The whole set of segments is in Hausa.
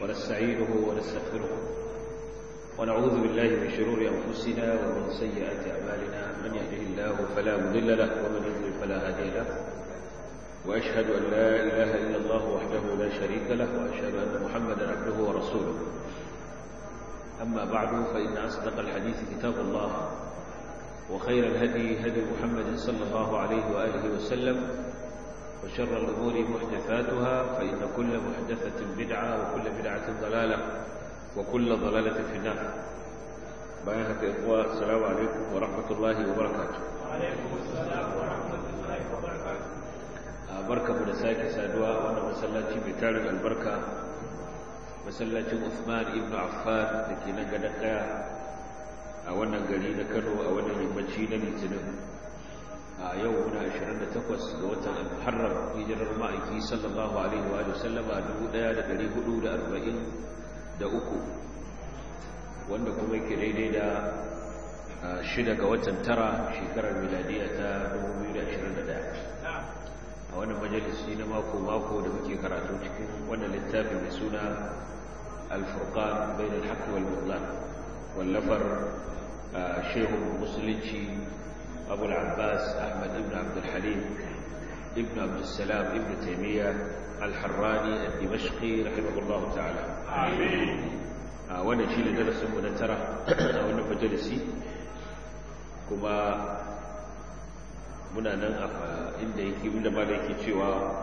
ونستعينه ونستغفره ونعوذ بالله من شرور أنفسنا ومن سيئات أعمالنا من يهده الله فلا مضل له ومن يضلل فلا هادي له وأشهد أن لا إله إلا الله وحده لا شريك له وأشهد أن محمدا عبده ورسوله أما بعد فإن أصدق الحديث كتاب الله وخير الهدي هدي محمد صلى الله عليه وآله وسلم وشر الأمور محدثاتها فإن كل محدثة بدعة وكل بدعة ضلالة وكل ضلالة في النار بيانك إخوة السلام عليكم ورحمة الله وبركاته وعليكم السلام ورحمة الله وبركاته barka mu da sake saduwa wannan masallaci mai tarin albarka masallacin Uthman ibn Affan da ke nan gadon kaya a wannan gari na Kano a wannan yammaci na Litinin a yau muna 28 ga watan Al-Muharram hijirar ma'aiki sallallahu alaihi wa sallama 1443 wanda kuma yake daidai da shida ga watan tara shekarar miladiya ta 2021 a wannan majalisi na mako-mako da muke karatu cikin wannan littafi mai suna alfurkan bai da haƙi wal wallafar shehun musulunci abu al'abbas ahmad ibn abdulhalim ibn abdulsalam ibn taimiyya alharrani a dimashki rahimahullahu ta'ala a wannan shi ne darasinmu na tara a wannan majalisi kuma muna nan a inda yake inda ma da yake cewa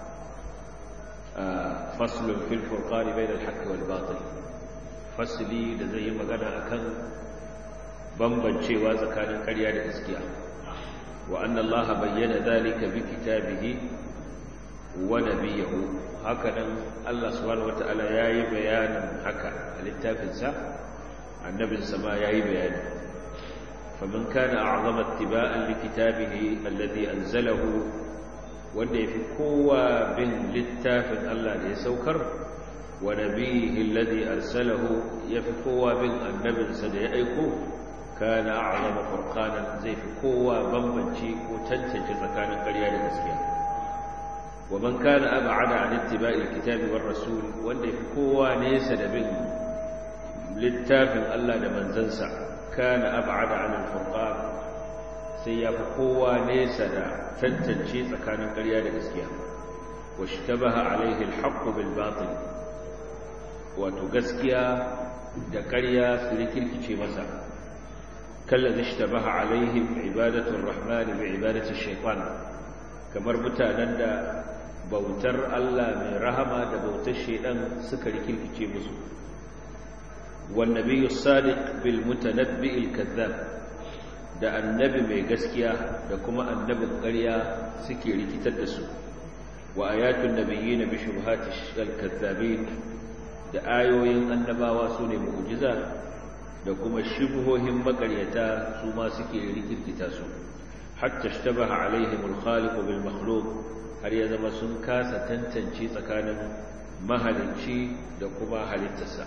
faslun fil furqani bayna al-haqq wal batil fasli da zai yi magana akan bambancewa tsakanin ƙarya da gaskiya wa anna allaha bayyana dhalika bi kitabihi wa nabiyihi hakanan Allah subhanahu wataala yayi bayanin haka a littafinsa annabinsa ma yayi bayani فمن كان أعظم اتباعا لكتابه الذي أنزله wanda ya fi kowa bin littafin Allah da ya saukar wa nabihi alladhi arsalahu ya fi kowa bin annabinsa da ya aiko kana a'zama furqanan zai fi kowa bambanci ko tantance tsakanin ƙarya da gaskiya wa man kana ab'ada an ittiba'i alkitabi war rasul wanda ya fi kowa nesa da bin littafin Allah da manzansa كان أبعد عن الفرقان سيف قوة ليس دا تنتنشي سكان قرية الإسكيا واشتبه عليه الحق بالباطل وتقسكيا دا قرية سلكي الكشي مسا كالذي اشتبه عليهم عبادة الرحمن بعبادة الشيطان كمربطة نندا بوتر الله من رحمة دا بوتر الشيطان سكركي الكشي مسو والنبي الصادق بالمتنبئ الكذاب da annabi mai gaskiya da kuma annabin ƙarya suke rikitar da su wa ayatun nabiyyin bi shubhati al-kazzabin da ayoyin annabawa sune mu'jiza da kuma shubhohin makaryata su ma suke rikirkita su hatta ishtabaha alaihim al-khaliq bil makhluq har ya zama sun kasa tantance tsakanin mahalicci da kuma halittarsa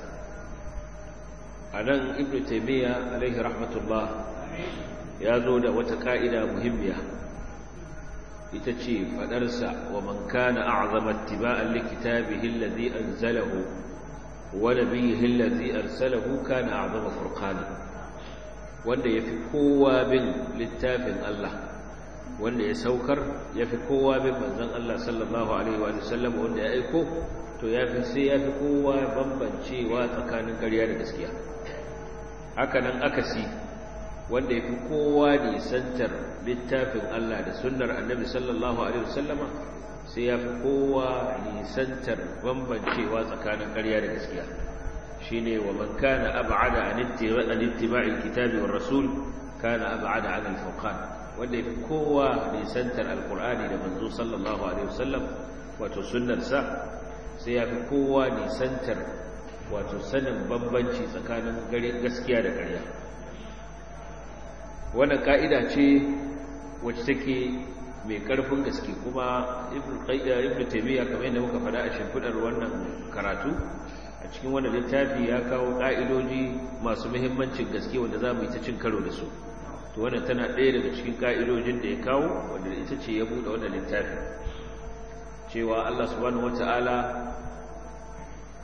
a nan ibn taimiyya alaihi rahmatullah ya zo da wata ka'ida muhimmiya ita ce faɗarsa wa man kana a'zama ittiba'an likitabihi allazi anzalahu wa nabiyhi allazi arsalahu kana a'zama furqana wanda yafi kowa bin littafin Allah wanda ya saukar yafi kowa bin manzon Allah sallallahu alaihi wa sallam wanda ya aiko to yafi sai yafi kowa bambancewa tsakanin ƙarya da gaskiya haka nan akasi wanda ya fi kowa nisantar littafin Allah da sunnar annabi sallallahu Alaihi wasallama sai ya fi kowa nisantar bambancewa tsakanin ƙarya da gaskiya shi ne wa man kana ab'ada an ittiba'il kitabi war rasul kana ab'ada an al-furqan wanda ya fi kowa nisantar alqur'ani da manzo sallallahu alaihi wasallam wato sunnarsa sai ya fi kowa nisantar wato sanin bambanci tsakanin gaskiya da ƙarya wannan ka'ida ce wacce take mai ƙarfin gaske kuma ibn taimiyya kamar yadda muka faɗa a shimfiɗar wannan karatu a cikin wannan littafi ya kawo ƙa'idoji masu muhimmancin gaske wanda za mu yi ta cin karo da su to wannan tana ɗaya daga cikin ƙa'idojin da ya kawo wanda ita ce ya buɗe wannan littafi cewa Allah subhanahu wata'ala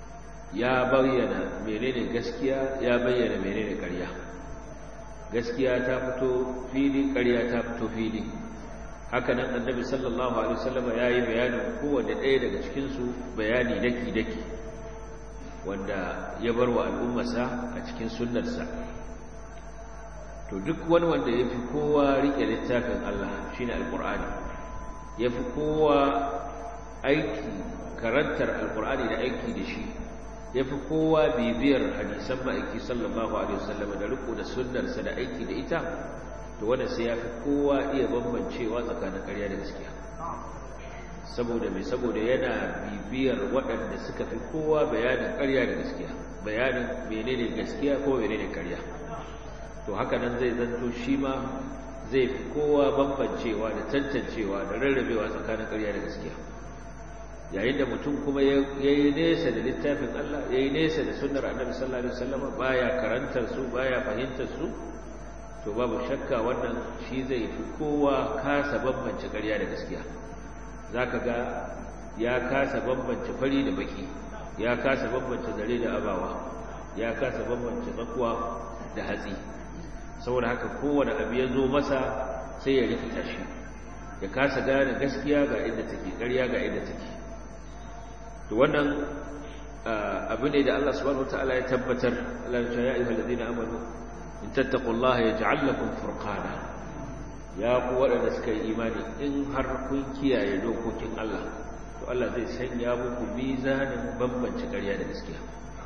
ya bayyana menene gaskiya ya bayyana menene ƙarya gaskiya ta fito fili ƙarya ta fito fili haka nan annabi sallallahu alaihi wasallam ya yi bayanin kowanne ɗaya daga cikinsu bayani daki-daki wanda ya bar wa al'ummarsa a cikin sunnarsa to duk wani wanda ya fi kowa riƙe littafin Allah shi ne alƙur'ani ya fi kowa aiki karantar alƙur'ani da aiki da shi ya fi kowa bibiyar hadisan ma'aiki sallallahu alaihi wasallam da riko da sunnarsa da aiki da ita to wanda sai ya fi kowa iya bambancewa tsakanin ƙarya da gaskiya saboda mai saboda yana bibiyar waɗanda suka fi kowa bayanin ƙarya da gaskiya bayanin menene gaskiya ko menene ƙarya to haka nan zai zanto shi ma zai fi kowa bambancewa da tantancewa da rarrabewa tsakanin ƙarya da gaskiya yayin da mutum kuma ya yi nesa da littafin Allah ya yi nesa da sunnar annabi sallallahu alaihi wasallam baya karantar su baya fahimtar su to babu shakka wannan shi zai fi kowa kasa bambance ƙarya da gaskiya zaka ga ya kasa bambance fari da baki ya kasa bambance zare da abawa ya kasa bambance tsakuwa da hatsi saboda haka kowane abu ya zo masa sai ya rikita shi ya kasa gane gaskiya ga inda take ƙarya ga inda take to wannan abu ne da Allah subhanahu wataala ya tabbatar Allah ya ce ya ayyuhal ladina amanu in tattaqullaha yaj'al lakum furqana ya ku waɗanda suka yi imani in har kun kiyaye dokokin Allah to Allah zai sanya muku mizanin bambance ƙarya da gaskiya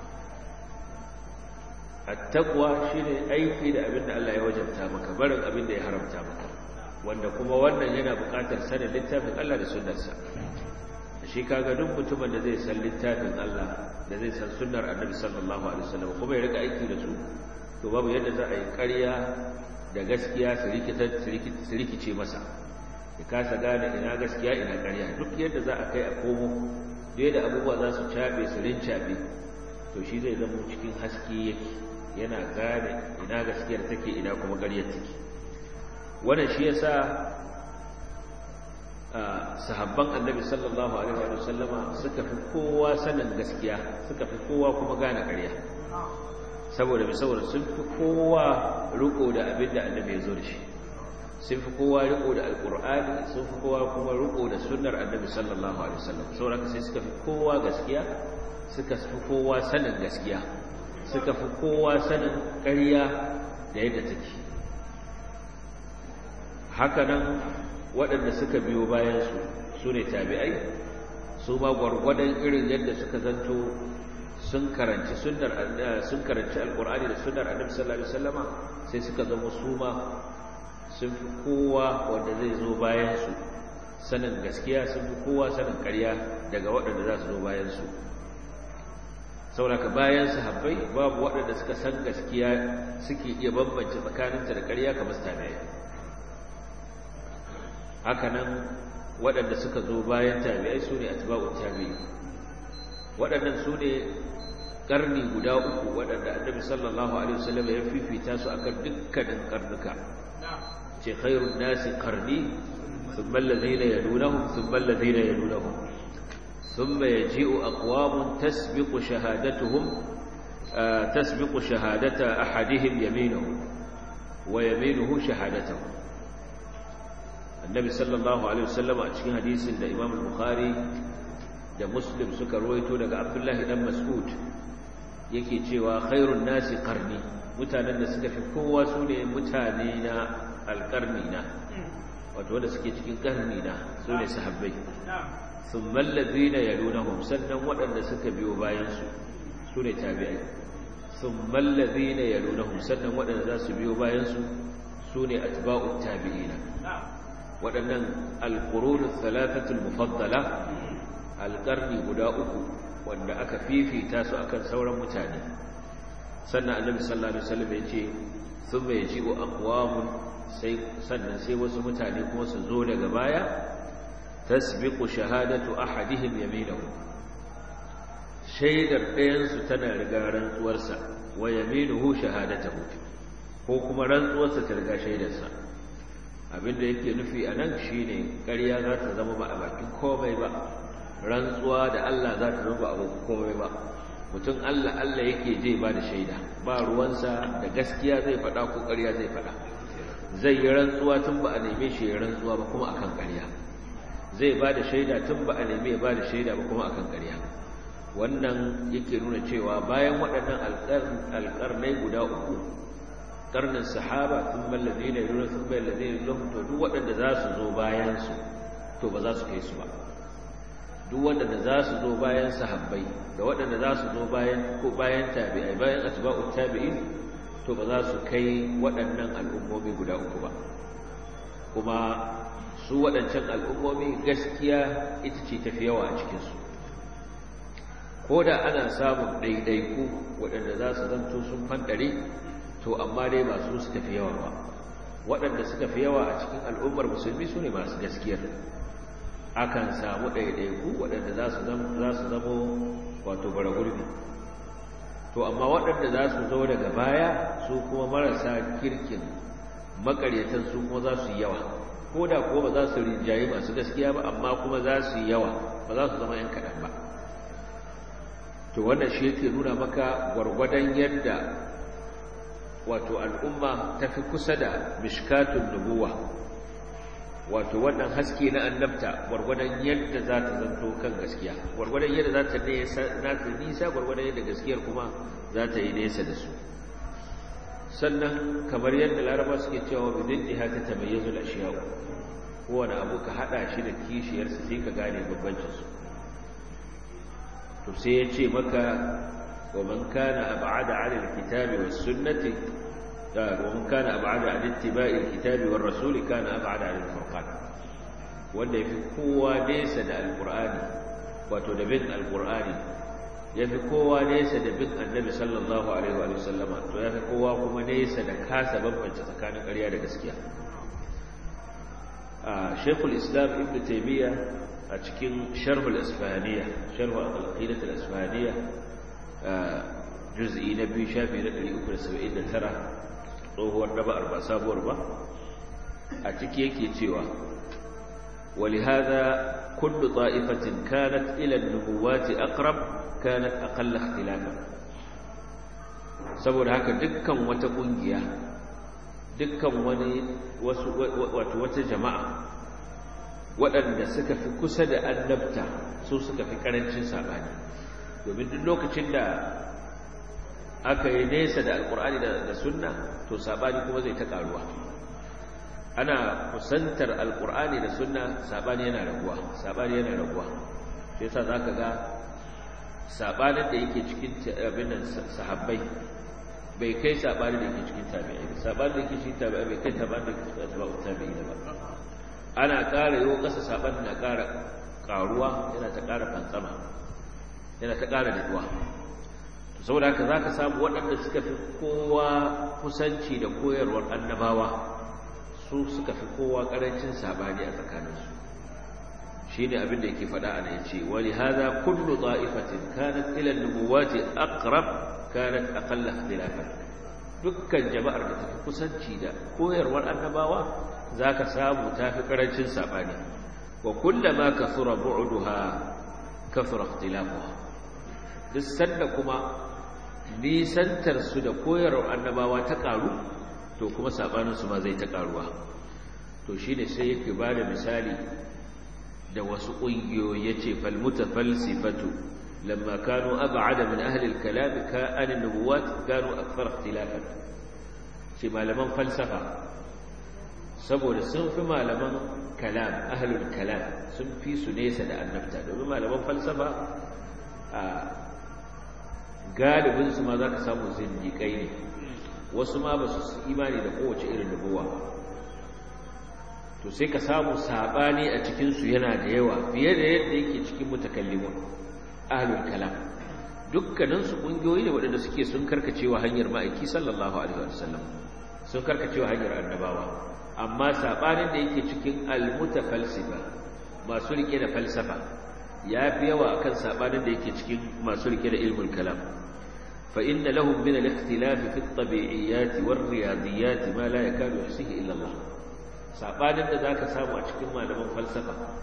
attaqwa shine aiki da abin da Allah ya wajabta maka barin abin da ya haramta maka wanda kuma wannan yana buƙatar sanin littafin Allah da sunnarsa shi kaga duk mutumin da zai san littafin Allah da zai san sunnar Annabi sallallahu alaihi wasallam kuma ya rika aiki da su to babu yadda za a yi ƙarya da gaskiya su rikice masa ya kasa gane ina gaskiya ina ƙarya duk yadda za a kai a komo da yadda abubuwa za su caɓe su rincaɓe to shi zai zama cikin haske yake yana gane ina gaskiyar take ina kuma ƙaryar take wannan shi yasa sahabban annabi sallallahu alaihi wa sallama suka fi kowa sanin gaskiya suka fi kowa kuma gane ƙarya saboda mai saboda sun fi kowa riko da abin da annabi ya zo da shi sun fi kowa riko da alkur'ani sun fi kowa kuma riko da sunnar annabi sallallahu alaihi wasallam saboda sai suka fi kowa gaskiya suka fi kowa sanin gaskiya suka fi kowa sanin ƙarya da yadda take haka nan waɗanda suka biyo bayan su su ne tabi'ai su ma gwargwadon irin yadda suka zanto sun karanci sunnar sun karanci alqur'ani da sunnar annabi sallallahu alaihi wasallama sai suka zama su ma sun fi kowa wanda zai zo bayan su sanin gaskiya sun fi kowa sanin ƙarya daga waɗanda za su zo bayan su saboda bayan sahabbai babu waɗanda suka san gaskiya suke iya bambance tsakaninta da ƙarya kamar tabi'ai haka nan waɗanda suka zo bayan tabi'ai su ne atba'ut tabi'i waɗannan su ne ƙarni guda uku waɗanda annabi sallallahu alaihi wasallam ya fifita su akan dukkanin karnuka ce khairun nasi qarni thumma alladhina yalunahum thumma alladhina yalunahum thumma yaji'u aqwamun tasbiqu shahadatuhum tasbiqu shahadata ahadihim yaminuhu wa yaminuhu shahadatuhu annabi sallallahu alaihi wasallam a cikin hadisin da imam al-bukhari da muslim suka ruwaito daga abdullahi dan mas'ud yake cewa khairun nasi qarni mutanen da suka fi kowa su ne mutane na alƙarni na wato wanda suke cikin ƙarni na su ne sahabbai thumma alladhina yalunahum sannan waɗanda suka biyo bayan su su ne tabi'ai thumma alladhina yalunahum sannan waɗanda za su biyo bayan su su ne atba'ut tabi'ina waɗannan alqurun thalathatul mufaddala alƙarni guda uku wanda aka fifita su akan sauran mutane sannan annabi sallallahu alaihi wasallam ya ce sun bai ji wa aqwamun sai sannan sai wasu mutane kuma su zo daga baya tasbiqu shahadatu ahadihim yaminahu shaidar ɗayan su tana riga rantsuwarsa wa yaminuhu shahadatuhu ko kuma rantsuwarsa ta riga shaidarsa abinda yake nufi anan shine ƙarya za ta zama ba a bakin komai ba rantsuwa da Allah za ta zuba abu komai ba mutum Allah Allah yake je ba da shaida ba ruwansa da gaskiya zai faɗa ko ƙarya zai faɗa zai yi rantsuwa tun ba a neme shi ya rantsuwa ba kuma akan ƙarya zai ba da shaida tun ba a neme ya ba da shaida ba kuma akan ƙarya wannan yake nuna cewa bayan waɗannan alƙarnai guda uku ƙarnin sahaba tun mallazi ne nuna sun bai lazi ne to duk waɗanda za su zo bayansu to ba za su kai su ba duk waɗanda za su zo bayan sahabbai da waɗanda za su zo bayan ko bayan tabi'ai bayan atba'ut tabi'in to ba za su kai waɗannan al'ummomi guda uku ba kuma su waɗancan al'ummomi gaskiya ita ce tafi yawa a cikinsu ko da ana samun ɗaiɗaiku waɗanda za su zanto sun fanɗare to amma dai ba su suka fi yawa ba waɗanda suka fi yawa a cikin al'ummar musulmi su ne masu gaskiyar akan samu ɗaiɗaiku waɗanda za su zamo wato bara gurbi to amma waɗanda za su zo daga baya su kuma marasa kirkin makaryatan su kuma za su yi yawa ko da kuwa ba za su rinjaye masu gaskiya ba amma kuma za su yi yawa ba za su zama yan kaɗan ba to wannan shi yake nuna maka gwargwadon yadda wato al'umma ta fi kusa da mishkatun nubuwa wato wannan haske na annabta gwargwadon yadda za ta zanto kan gaskiya gwargwadon yadda za ta nisa gwargwadon yadda gaskiyar kuma za ta yi nesa da su sannan kamar yadda laraba suke cewa bidin ɗiha ta tamayyazu ashiyawu kowane abu ka haɗa shi da kishiyarsa sai ka gane babbancinsu to sai ya ce maka wa man kana ab'ada 'ala al-kitabi was-sunnati wa man kana ab'ada 'ala ittiba'i al-kitabi war-rasuli kana ab'ada 'ala al-furqan wanda yafi kowa nesa da al-qur'ani wato da bin al-qur'ani yafi kowa nesa da bin annabi sallallahu alaihi wa sallama to yafi kowa kuma nesa da kasa bambance tsakanin ƙarya da gaskiya a shaykhul islam ibnu taymiyyah a cikin sharhul isfahaniya sharhu al-aqidah al-isfahaniya juz'i na biyu shafi na 379 tsohuwar daba'ar ba sabuwar ba a ciki yake cewa ولهذا كل طائفة كانت إلى النبوات أقرب كانت أقل اختلافا saboda haka dukkan wata kungiya dukkan wani wato wata jama'a waɗanda suka fi kusa da annabta su suka fi ƙarancin saɓani domin duk lokacin da aka yi nesa da alƙur'ani da sunna to saɓani kuma zai ta ƙaruwa ana kusantar alƙur'ani da sunna saɓani yana raguwa saɓani yana raguwa shi yasa za ka ga saɓanin da yake cikin abin nan sahabbai bai kai saɓanin da yake cikin tabi'ai saɓanin da yake cikin tabi'ai bai kai saɓanin da yake cikin tabi'ai ba ana ƙara yiwu ƙasa saɓan na ƙara ƙaruwa yana ta ƙara fantsama yana ta ƙara daɗuwa saboda haka za ka samu waɗanda suka fi kowa kusanci da koyarwar annabawa su suka fi kowa ƙarancin saɓani a tsakaninsu shi ne abin da yake faɗa a nan ce wani haza kullu ta'ifatin kanat ila nubuwati aqrab kanat aqalla ikhtilafan dukkan jama'ar da take kusanci da koyarwar annabawa za ka samu ta fi ƙarancin saɓani wa kullama ka tsura bu'uduha ka tsura ikhtilafuwa duk sanda kuma nisantarsu da koyarwar annabawa ta ƙaru to kuma saɓaninsu ma zai ta ƙaruwa to shi ne sai yake ba da misali da wasu ƙungiyoyi ya ce falmuta falsifatu lamma kanu ab'ada min ahli al-kalam ka an nubuwat kanu akthar ikhtilafan ce malaman falsafa saboda sun fi malaman kalam ahlul kalam sun fi su nesa da annabta domin malaman falsafa a galibinsu ma za ka samu zindiƙai ne wasu ma ba su imani da kowace irin nubuwa to sai ka samu saɓani a cikinsu yana da yawa fiye da yadda yake cikin mutakallimun ahlul kalam dukkaninsu ƙungiyoyi ne waɗanda suke sun karkacewa hanyar ma'aiki sallallahu alaihi wasallam sun karkacewa hanyar annabawa amma saɓanin da yake cikin almutafalsifa masu rike da falsafa ya fi yawa akan saɓanin da yake cikin masu rike da ilmul kalam fa inna lahum min al-ikhtilaf fi at-tabi'iyyat war-riyadiyat ma la yakadu yuhsihi illa Allah saɓanin da zaka samu a cikin malaman falsafa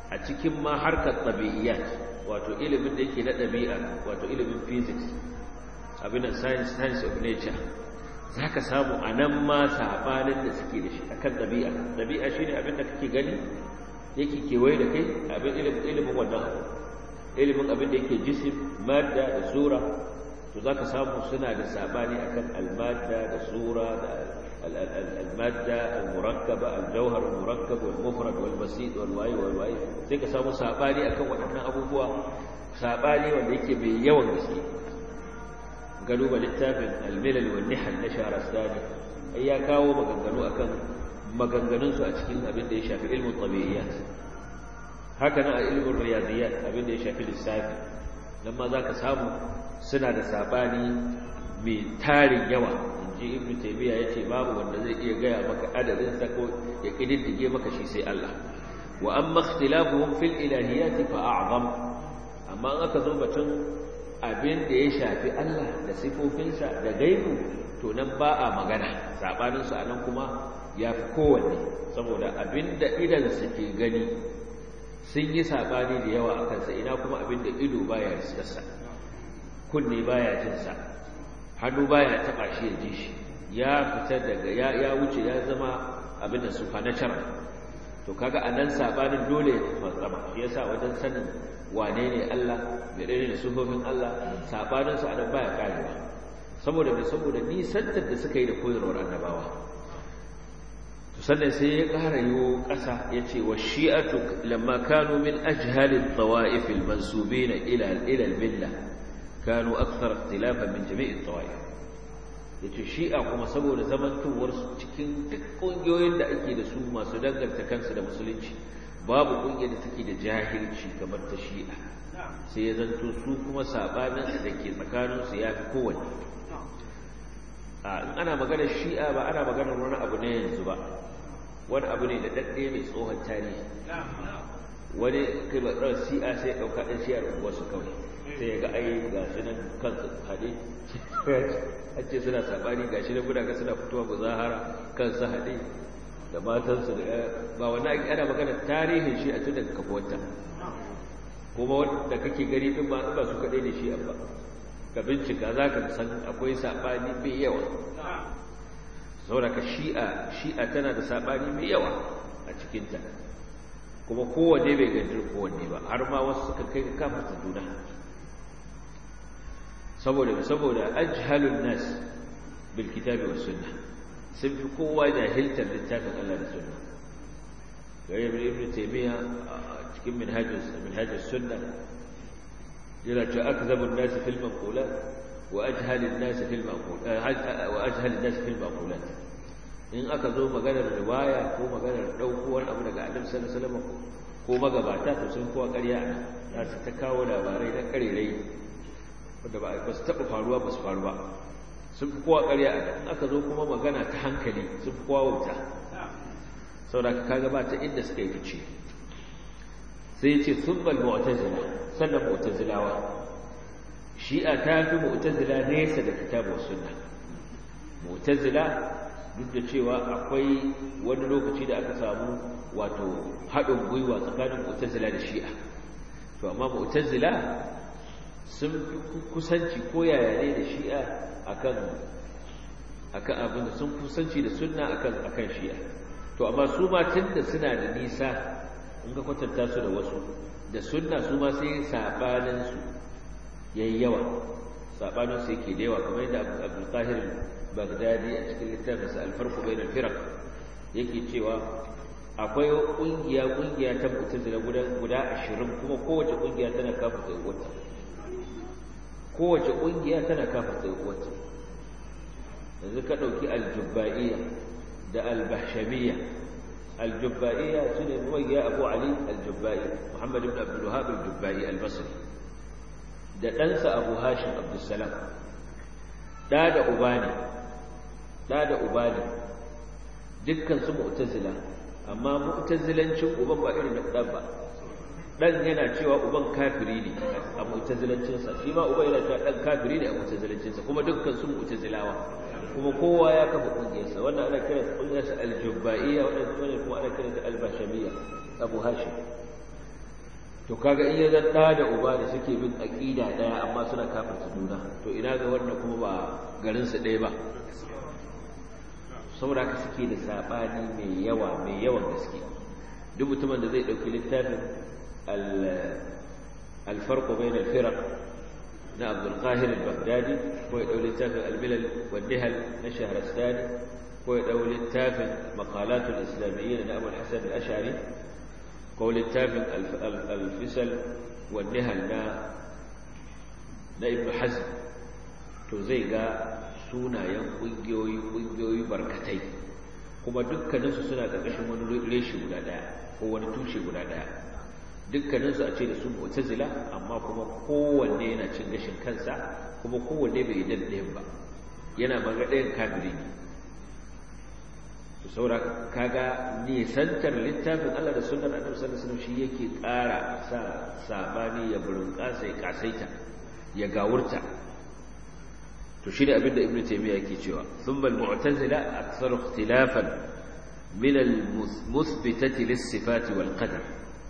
a cikin ma harkar tabi'iyat wato ilimin da yake na ɗabi'a wato ilimin physics abin da science science of nature za ka samu a nan ma saɓanin da suke da shi a kan ɗabi'a ɗabi'a shi ne abin da kake gani yake kewaye da kai abin ilimin wannan abu ilimin abin da yake jisim madda da sura to za ka samu suna da saɓani a kan almadda da sura da المادة المركبة الجوهر المركب والمفرد والبسيط والواي والواي sai ka samu sabani akan waɗannan abubuwa sabani wanda yake mai yawan gaske galuba littafin al-milal wal nihal na Shahrastani ai ya kawo maganganu akan maganganun su a cikin abin da ya shafi ilmin tabi'iyat haka nan a ilmin riyadiyat abin da ya shafi lissafi nan ma zaka samu suna da sabani mai tarin yawa ji ibnu taymiya yace babu wanda zai iya gaya maka adadin sa ko ya kididdige maka shi sai Allah wa amma ikhtilafuhum fil ilahiyati fa a'zam amma an aka zo batun abin da ya shafi Allah da sifofinsa da gaibu to nan ba a magana sabanin su anan kuma yafi kowanne saboda abin da idan suke gani sun yi sabani da yawa akan sa ina kuma abin da ido baya riskarsa kunne baya jin sa hannu baya taba shi ya ji shi ya fita daga ya ya wuce ya zama abin da supernatural to kaga anan sabanin dole ya fantsama shi yasa wajen sanin wane ne Allah menene ne sufofin Allah sabanin su anan baya karewa saboda me saboda nisantar da suka yi da koyarwar annabawa to sannan sai ya ƙara yiwo ƙasa ya ce wa shi'atu lamma kanu min ajhalin tawa'if al-mansubina ila ila al-billah kanu akthar ikhtilafan min jami'i at-tawaif yace shi'a kuma saboda zamantowar su cikin duk kungiyoyin da ake da su masu danganta kansu da musulunci babu kungiyar da take da jahilci kamar ta shi'a sai ya zanto su kuma sabanin da ke tsakanin su yafi kowanne a in ana magana shi'a ba ana magana wani abu ne yanzu ba wani abu ne da dadde mai tsohon tarihi wani kai ba shi'a sai dauka ɗan shi'ar wasu kawai sai ga ai ga shi nan kansu haɗe an ce suna saɓani ga shi nan guda ga suna fitowa muzahara kansu haɗe da matansu da ba wani ana magana tarihin shi a tun daga kafuwarta kuma wanda kake gani ɗin ba ba su kaɗai da shi ba ka bincika za ka san akwai saɓani mai yawa saboda ka shi'a shi'a tana da saɓani mai yawa a cikinta kuma kowanne bai gajir kowanne ba har ma wasu suka kai ka kafa juna saboda saboda ajhalun nas bil kitabi was sunnah sun fi kowa jahiltar littafin Allah da sunna gare ibn ibn taymiya cikin minhajus minhajus sunna yana cewa akzabu an-nas fil manqulat wa ajhal an-nas fil manqulat wa ajhal an-nas fil manqulat in aka zo maganar riwaya ko maganar dauko wani abu daga Annabi sallallahu alaihi wasallam ko magabata to sun kowa ƙarya za su ta kawo labarai na ƙarerai wanda ba su taɓa faruwa ba su faru ba sun fi kowa ƙarya a in aka zo kuma magana ta hankali sun fi kowa wuta saboda ka kaga ba ta inda suka yi fice sai ce sun bal mu'tazila sannan mu'tazilawa shi'a ta fi mu'tazila nesa da kitabu sunna mu'tazila duk da cewa akwai wani lokaci da aka samu wato haɗin gwiwa tsakanin mu'tazila da shi'a to amma mu'tazila sun fi kusanci ko yaya ne da shi'a akan akan abin da sun kusanci da sunna akan akan shi'a to amma su ma tunda suna da nisa in ka kwatanta su da wasu da sunna su ma sai sabanin su yayi yawa sabanin su yake da yawa kamar yadda Abdul Qahir Baghdadi a cikin littafinsa Al-Farq bain al-Firaq yake cewa akwai kungiya kungiya ta mu'tazila guda guda 20 kuma kowace kungiya tana kafa kai wata kowace kungiya tana kafa kai wata yanzu ka dauki al-jubba'iyya da al-bahshamiyya al-jubba'iyya shine muwayya Abu Ali al-Jubba'i Muhammad ibn Abdul Wahhab al-Jubba'i al-Basri da ɗansa Abu Hashim Abdul Salam da da uba ne da da uba ne dukkan su mu'tazila amma mu'tazilancin uban ba irin dan ba dan yana cewa uban kafiri ne a mu'tazilancin sa shi ma uban yana cewa dan kafiri ne a mu'tazilancin sa kuma dukkan su mu'tazilawa kuma kowa ya kafa kungiyar sa wannan ana kiran kungiyar sa al-jubbaiyya wannan kuma ana kiran ta al-bashamiyya abu hashim to kaga in ya zan da uba da suke bin aqida daya amma suna kafirta juna to ina ga wannan kuma ba garin su ɗaya ba saboda haka suke da sabani mai yawa mai yawan gaske duk mutumin da zai dauki littafin al-farq bain al-firaq na Abdul Qahir al-Baghdadi ko ya dau littafin al-milal wa nihal na Shahrastani ko ya dau littafin maqalat al-islamiyyin na Abu al-Hasan al-Ash'ari ko littafin al-fisal wa nihal na na Ibn Hazm to zai ga sunayen ƙungiyoyi ƙungiyoyi barkatai kuma dukkaninsu suna ƙarƙashin wani reshe guda ɗaya ko wani tushe guda ɗaya dukkaninsu a ce da su mu'tazila amma kuma kowanne yana cin gashin kansa kuma kowanne bai yi ɗayan ba yana maga ɗayan kafiri ne to saura kaga nisantar littafin Allah da sunnar Annabi sallallahu alaihi wasallam shi yake ƙara sa sabani ya burin ƙasa ya kasaita ya gawurta to shi ne abinda ibnu taymiya yake cewa thumma al-mu'tazila aktharu ikhtilafan min al-muthbitati lis-sifati wal-qadar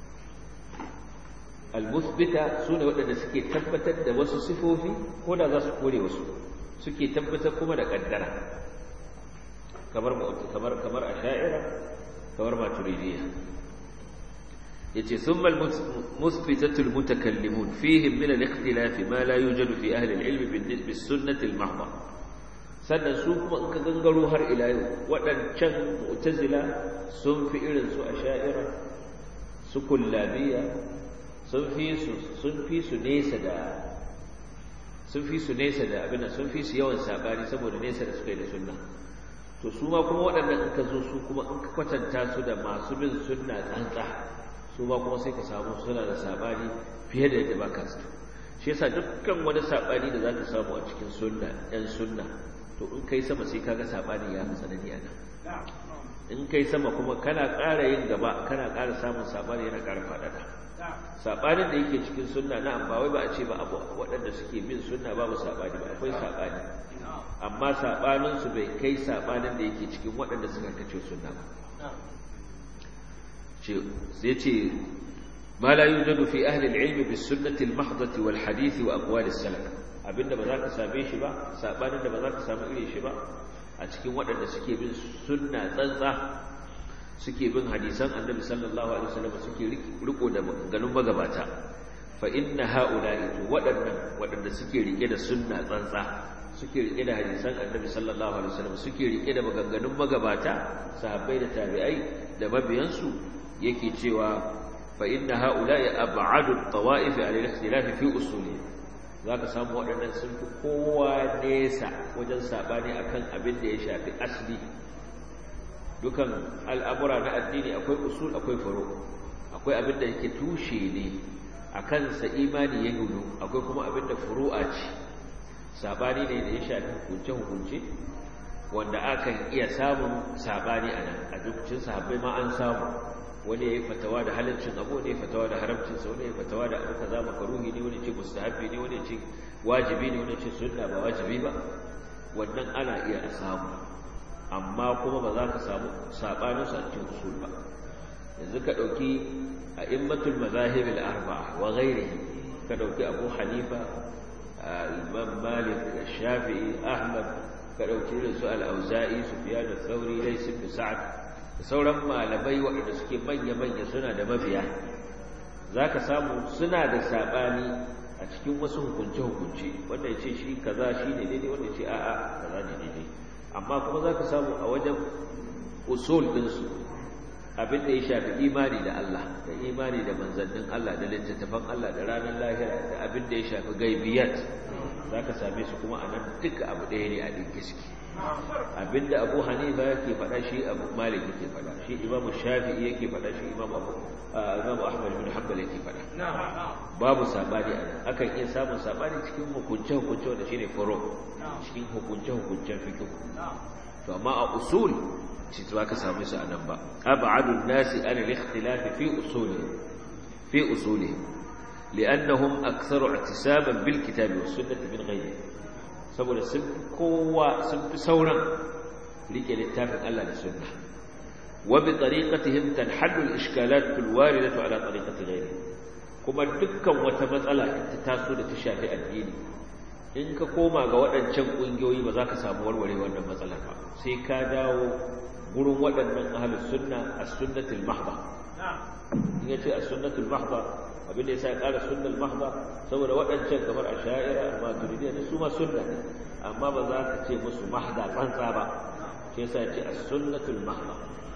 al-muthbita sune waɗanda suke tabbatar da wasu sifofi ko da za su kore wasu suke tabbatar kuma da kaddara kamar kamar kamar asha'ira kamar maturidiyya yace thumma al-muthbitatu al-mutakallimun fihim min al-ikhtilaf ma la yujadu fi ahli al-ilm bis-sunnah al-mahdha sannan su kuma in ka gangaro har ila yau wadancan mu'tazila sun fi irin su asha'ira su kullabiya sun fi su sun fi su nesa da sun fi su nesa da abin sun fi su yawan sabani saboda nesa da suka yi da sunna to su ma kuma waɗannan in ka zo su kuma in ka kwatanta su da masu bin sunna tsantsa su ma kuma sai ka samu suna da sabani fiye da yadda baka su shi yasa dukkan wani sabani da zaka samu a cikin sunna ɗan sunna to in kai sama sai kaga sabani ya tsanani a nan in kai sama kuma kana ƙara yin gaba kana ƙara samun sabani yana ƙara faɗaɗa sabanin da yake cikin sunna na amma wai ba a ce ba abu waɗanda suke bin sunna babu sabani ba akwai sabani amma sabanin su bai kai sabanin da yake cikin waɗanda suka kace sunna ba sai ce ma la yujadu fi ahli al-ilm bis sunnati al-mahdati wal hadith wa aqwal as-salaf abinda ba za ka same shi ba sabanin da ba za ka samu irin shi ba a cikin waɗanda suke bin sunna tsantsa suke bin hadisan annabi sallallahu alaihi wasallam suke riko da ganin magabata fa inna haula'i to waɗannan waɗanda suke rike da sunna tsantsa suke rike da hadisan annabi sallallahu alaihi wasallam suke rike da maganganun magabata sahabbai da tabi'ai da mabiyansu yake cewa fa inna haula'i ab'adu at-tawa'if 'ala al-ikhtilaf fi usuli zaka samu waɗannan sun fi kowa nesa wajen sabani akan abin da ya shafi asli dukan al'amura na addini akwai usul akwai faro akwai abin da yake tushe ne a kansa imani ya gudu akwai kuma abin da furu'a ce sabani ne da ya shafi hukunce-hukunce wanda akan iya samun sabani a nan a dukkan sahabbai ma an samu wani ya yi fatawa da halaccin abu wani ya fatawa da haramcinsa wani ya fatawa da abu kaza makaruhi ne wani ce mustahabbi ne wani ce wajibi ne wani ce sunna ba wajibi ba wannan ana iya samu amma kuma ba za ka samu saɓaninsu a cikin usul ba yanzu ka ɗauki a immatul mazahibul arba'a wa ghairihi ka ɗauki abu hanifa imam malik shafi'i ahmad ka ɗauki irin su al-auza'i sufyan al-thawri lays ibn sa'd da sauran malamai waɗanda suke manya-manya suna da mabiya za ka samu suna da saɓani a cikin wasu hukunce-hukunce wanda ya ce shi kaza shi ne daidai wanda ya ce a'a kaza ne daidai amma kuma za ka samu a wajen usul ɗinsu abin da ya shafi imani da Allah da imani da manzannin Allah da littattafan Allah da ranar lahira da abin da ya shafi gaibiyat za ka same su kuma a nan duka abu ɗaya ne a ɗinke suke abin da abu hanifa yake faɗa shi abu malik yake faɗa shi imamu shafi'i yake faɗa shi imamu abu imamu ahmad bin hanbal yake faɗa babu sabani a nan akan iya samun sabani cikin hukunce hukunce wanda shine furo cikin hukunce hukuncen fiqh to amma a usul shi ba ka samu su a nan ba ab'adu an-nasi an al-ikhtilaf fi usulihim fi usulihim li'annahum aktharu i'tisaban bil kitabi was sunnah min ghayrihi saboda sun fi kowa sun fi sauran rike littafin Allah da sunna wa bi tariqatihim tanhaddu al-ishkalat al-waridatu ala tariqati ghayrihi kuma dukkan wata matsala ta taso da ta shafi addini in ka koma ga waɗancan ƙungiyoyi ba za ka samu warware wannan matsalar ba sai ka dawo gurin waɗannan ahalus sunna a sunnatul mahba in ya ce a sunnatul mahba abin da ya sa ya ƙara sunnal mahba saboda waɗancan kamar a sha'ira amma turidiyya da su ma sunna ne amma ba za ka ce musu mahda tsantsa ba shi yasa ya ce a sunnatul mahba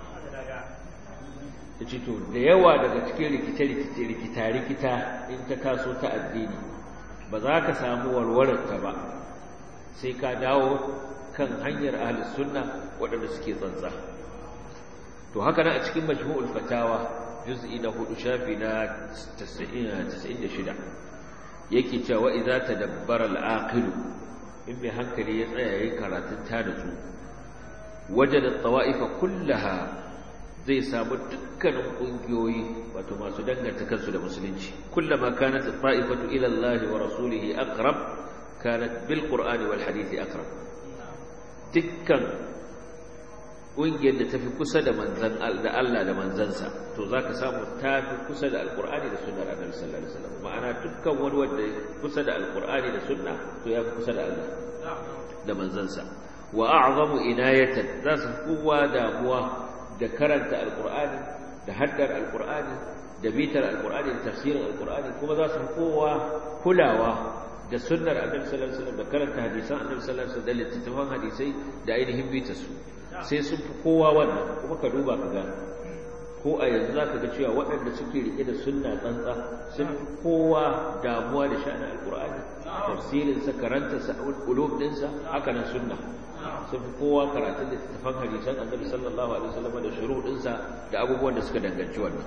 ta ce to da yawa daga cikin rikice-rikice rikita-rikita in ta taso ta addini ba za ka samu warwararta ba sai ka dawo kan hanyar ahalus sunna waɗanda suke tsantsa to haka nan a cikin majmu'ul fatawa juz'i na hudu shafi na 96 yake cewa idza tadabbara al-aqil in mai hankali ya tsaya yayin karatun ta da su wajada tawa'ifa kullaha zai samu dukkanin kungiyoyi wato masu danganta kansu da musulunci kullama kanat ta'ifatu ila Allah wa rasulihi aqrab kanat bil qur'ani wal hadisi aqrab dukkan ƙungiyar da tafi kusa da manzan da Allah da manzansa to zaka samu tafi kusa da alqur'ani da sunnar annabi sallallahu alaihi wasallam ma'ana dukkan wani wanda kusa da alqur'ani da sunna to yafi kusa da Allah da manzansa wa a'zamu inayatan za su kowa damuwa da karanta alqur'ani da haddar alqur'ani da bitar alqur'ani da tafsirin alqur'ani kuma za su kowa kulawa da sunnar annabi sallallahu alaihi wasallam da karanta hadisan annabi sallallahu alaihi wasallam da littattafan hadisai da ainihin bitar su sai sun fi kowa wannan kuma ka duba ka ga ko a yanzu za ka ga cewa waɗanda suke riƙe da sunna tsantsa sun fi kowa damuwa da sha'anin alƙur'ani tafsirinsa karantarsa ulub ɗinsa haka nan sunna sun fi kowa karatun da tafan hadisan annabi sallallahu alaihi wasallam da shuruɗinsa da abubuwan da suka danganci wannan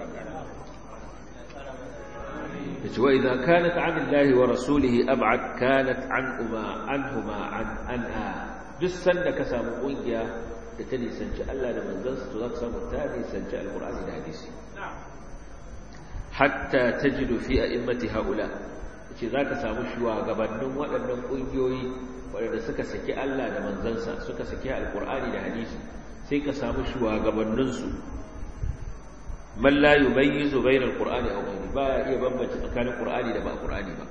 yace wa idza kanat an Allah wa rasulihi ab'ad kanat an uma anhuma an anha duk sanda ka samu kungiya da ta nisanci Allah da manzansa to za ka samu ta nisanci alkur'ani da hadisi hatta tajidu fi a'immati haula ce za ka samu shugabannin waɗannan ƙungiyoyi waɗanda suka saki Allah da manzansa suka saki alkur'ani da hadisi sai ka samu shugabanninsu man la yumayyizu bayna alqur'ani aw ghayri ba iya bambance tsakanin qur'ani da ba qur'ani ba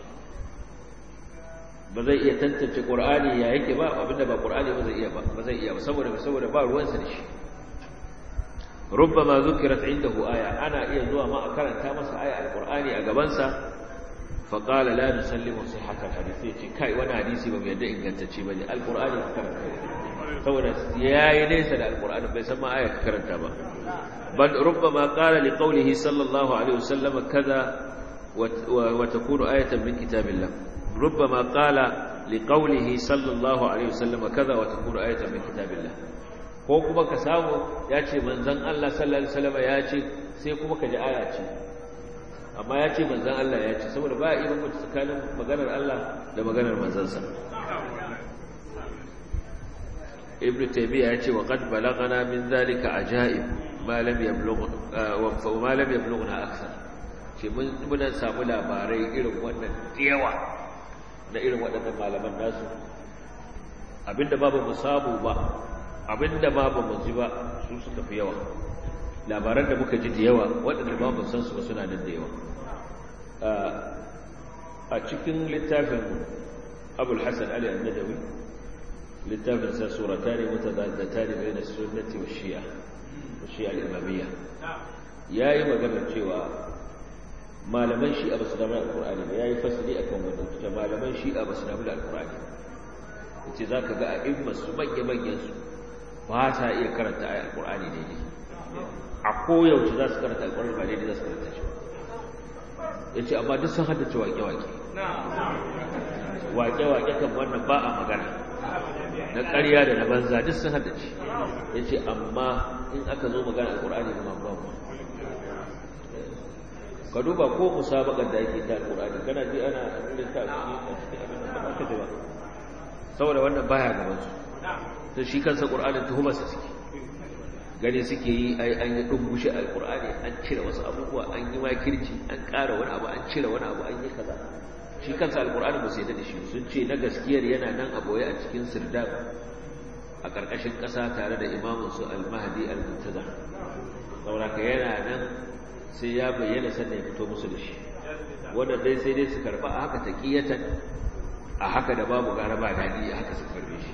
ba zai iya tantance qur'ani ya yake ba abinda ba qur'ani ba zai iya ba ba zai iya ba saboda saboda ba ruwansa da shi rubbama zukirat indahu aya ana iya zuwa ma a karanta masa aya alqur'ani a gaban sa fa qala la nusallimu sihhata alhadith yace kai wani hadisi ba mai yadda ingantacce bane alqur'ani ka karanta saboda yayi nesa da alqur'ani bai san ma aya ka karanta ba bal rubbama qala liqawlihi sallallahu alaihi wasallam kaza wa takunu ayatan min kitabillah ربما قال لقوله صلى الله عليه وسلم كذا وتكون آية من كتاب الله ko kuma ka samu ya ce manzan Allah sallallahu alaihi wasallam ya ce sai kuma ka ji aya ce amma ya ce manzan Allah ya ce saboda ba a iya bambanta tsakanin maganar Allah da maganar manzansa ibnu taymiya ya ce wa qad balagana min zalika ajaib ma lam yablugh wa ma lam yablughna akthar ce mun muna samu labarai irin wannan yawa na irin waɗannan malaman nasu abinda ba ba mu samu ba abinda ba ba mu ji ba su suka fi yawa labaran da muka ji da yawa waɗanda ba mu san su ba suna nan da yawa a cikin littafin abul hasan ali al-nadawi littafin sa surata ne mutadaddata ne bai na sunnati wa shi'a wa shi'a al-imamiyya yayi magana cewa malaman shi'a ba su damu da alkur'ani ba ya yi fasili a kan wadda ta malaman shi'a ba su damu da alkur'ani ya ce za ka ga a immasu manya-manyansu ba sa iya karanta a alkur'ani daidai a koyaushe za su karanta alkur'ani ba daidai za su karanta shi ya ce amma duk sun haddace waƙe-waƙe waƙe-waƙe kan wannan ba a magana na ƙarya da na banza duk sun haddace ya ce amma in aka zo magana alkur'ani ba ba ka duba ko musabakar da yake ta alƙur'ani kana ji ana irin ta a cikin abin da ba ka ji ba saboda wannan baya gaban su to shi kansa ƙur'anin tuhumar sa suke gani suke yi ai an yi dungushe alƙur'ani an cire wasu abubuwa an yi makirci an ƙara wani abu an cire wani abu an yi kaza shi kansa alƙur'ani ba su yadda da shi sun ce na gaskiyar yana nan a boye a cikin sirdab a ƙarƙashin ƙasa tare da imamun su al-mahdi al-muntaza saboda ka yana nan sai ya bayyana sannan ya fito musu da shi wannan dai sai dai su karba a haka taqiyatan a haka da babu gara ba dadi a haka su karbe shi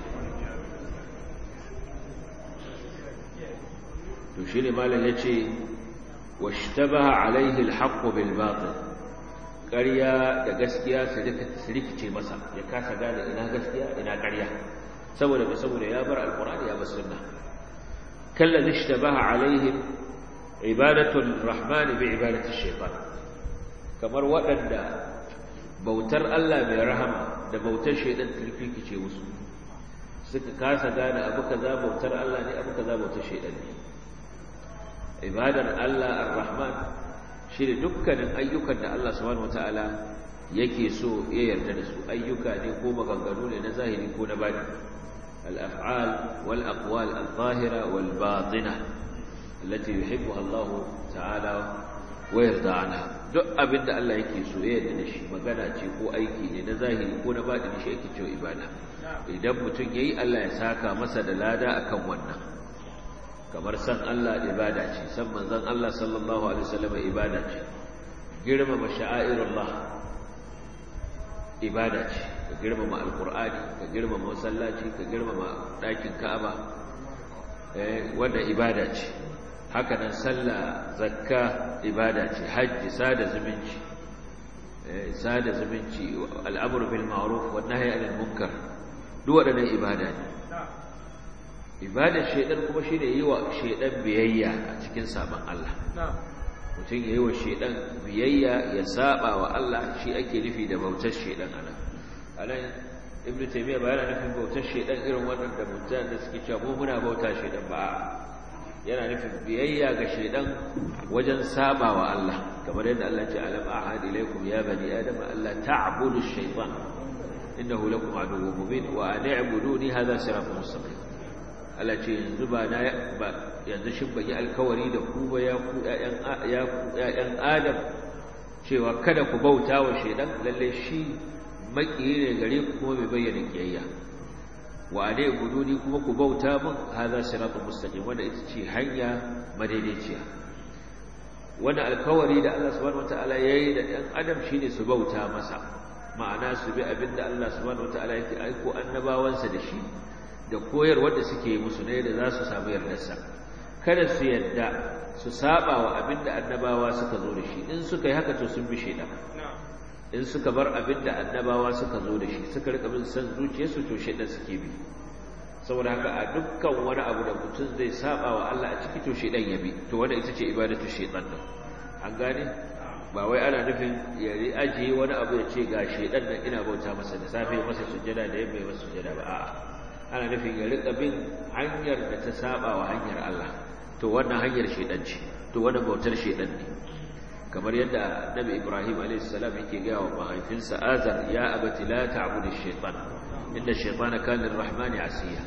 to shine malam yace washtabaha alaihi alhaq bil batil ƙarya da gaskiya su rikice masa ya kasa gane ina gaskiya ina ƙarya saboda bai saboda ya bar alqur'ani ya bar sunna kallazi ishtabaha alaihim ibadatul rahman bi ibadati shaytan kamar waɗanda bautar Allah mai rahama da bautar shaytan turfikice musu suka kasa gane abu kaza bautar Allah ne abu kaza bautar shaytan ne ibadar Allah ar-rahman shi ne dukkanin ayyukan da Allah subhanahu wataala yake so ya yarda da su ayyuka ne ko maganganu ne na zahiri ko na bani al-af'al wal aqwal al-zahira wal batina allati yuhibbuha Allah ta'ala wa yarda anha duk abinda Allah yake so ya yarda da shi magana ce ko aiki ne na zahiri ko na bani shi yake cewa ibada idan mutum yayi Allah ya saka masa da lada akan wannan kamar san Allah ibada ce san manzon Allah sallallahu alaihi wasallam ibada ce girmama sha'airullah ibada ce ka girmama alqur'ani ka girmama masallaci ka girmama dakin Ka'aba eh wanda ibada ce haka nan sallah zakka ibada ce haji sada zumunci eh sada zumunci al'amru bil ma'ruf wan nahyi 'anil munkar duk wadannan ibada ne ibadar shaidan kuma shi ne yi wa shaidan biyayya a cikin sabon Allah mutum ya yi wa shaidan biyayya ya saba wa Allah shi ake nufi da bautar shaidan a nan a nan ibn taimiyya ba yana nufin bautar shaidan irin waɗanda mutum da suke cewa mu muna bauta shaidan ba yana nufin biyayya ga shaidan wajen saba wa Allah kamar yadda Allah ce alam ahad ilaikum ya bani adam alla ta'budu shaytan innahu lakum aduwwun mubin wa an i'buduni hadha siratun mustaqim Allah ce yanzu ba na ba yanzu shin ban yi alkawari da ku ba ya ku ƴaƴan Adam cewa kada ku bauta wa shaidan lalle shi makiyi ne gare ku kuma bai bayyana kiyayya wa alai guduni kuma ku bauta min hadha siratul mustaqim wanda ita ce hanya madaidaiciya wanda alkawari da Allah subhanahu wataala yayi da ɗan adam shine su bauta masa ma'ana su bi abinda Allah subhanahu wataala yake aiko annabawansa da shi da koyarwar da suke musu ne da za su samu yardarsa kada su yarda su saba wa abinda annabawa suka zo da shi in suka yi haka to sun bi shaidan in suka bar abinda annabawa suka zo da shi suka rika bin san zuciyarsu to shaidan suke bi saboda haka a dukkan wani abu da mutum zai saba wa Allah a ciki to shaidan ya bi to wanda ita ce ibadatu shaitan din an gane ba wai ana nufin ya ajiye wani abu ya ce ga shaidan nan ina bauta masa da safe masa sujjada da yamma masa sujjada ba a'a ana nufin ya rika bin hanyar da ta saba wa hanyar Allah to wannan hanyar shedan ce to wannan bautar shedan ne kamar yadda Nabi Ibrahim alayhis salam yake ga wa mahaifinsa Azar ya abati la ta'budu ash-shaytan inna ash-shaytana kana lir-rahmani asiya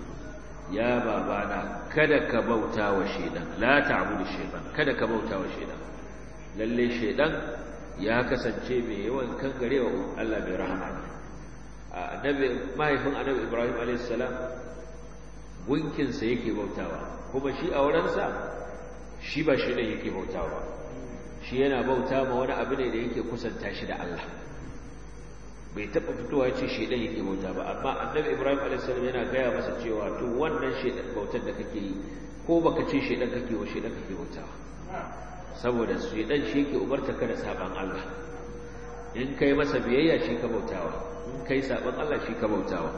ya babana kada ka bauta wa shedan la ta'budu ash-shaytan kada ka bauta wa shedan lalle shedan ya kasance mai yawan kangarewa Allah mai rahama annabi mahaifin annabi ibrahim alaihissalam gunkinsa yake bautawa kuma shi a wurinsa shi ba shi ne yake bautawa shi yana bauta ma wani abu ne da yake kusanta shi da Allah bai taɓa fitowa ce shaidan yake bauta ba amma annabi ibrahim alaihissalam yana gaya masa cewa to wannan shaidan bautar da kake yi ko baka ce shaidan kake wa shaidan kake bautawa saboda shaidan shi yake umarta ka da saban Allah in kai masa biyayya shi ka bautawa in kai saban Allah shi ka bautawa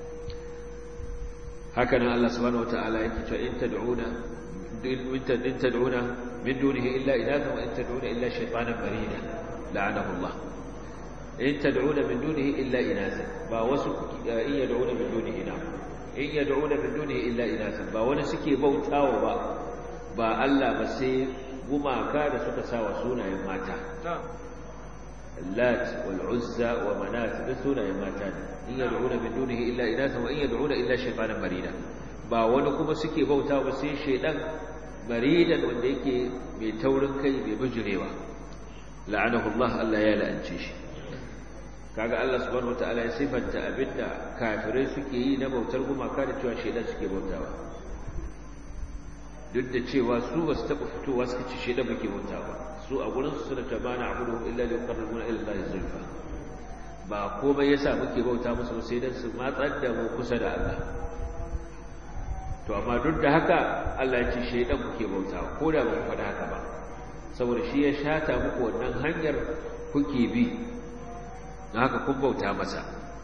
haka nan Allah subhanahu wataala yake cewa in tad'una in tad'una min dunihi illa ilaha wa in tad'una illa shaytanan marida la'anahu Allah in tad'una min dunihi illa inasa ba wasu in yad'una min dunihi na in yad'una min dunihi illa inasa ba wani suke bautawa ba ba Allah ba sai gumaka da suka sawa sunayen mata اللات والعزى ومنات دسونا يماتان إن يدعون من دونه إلا إناثا وإن يدعون إلا شيطانا مريدا ba wani kuma suke bauta ba sai shaidan maridan wanda yake mai taurin kai mai bijirewa la'anahu Allah Allah ya la'ance shi kaga Allah subhanahu wataala ya sifanta abinda kafirai suke yi na bautar gumaka da cewa shaidan suke bautawa duk da cewa su ba su taɓa fitowa suka ci shaidan muke bautawa su a gurin su suna ta bana abudu illa li yuqarribuna ila Allah zulfa ba komai yasa muke bauta musu sai dan su matsar da mu kusa da Allah to amma duk da haka Allah ya ce shaydan kuke bauta ko da ba ku faɗa haka ba saboda shi ya shata muku wannan hanyar kuke bi don haka kun bauta masa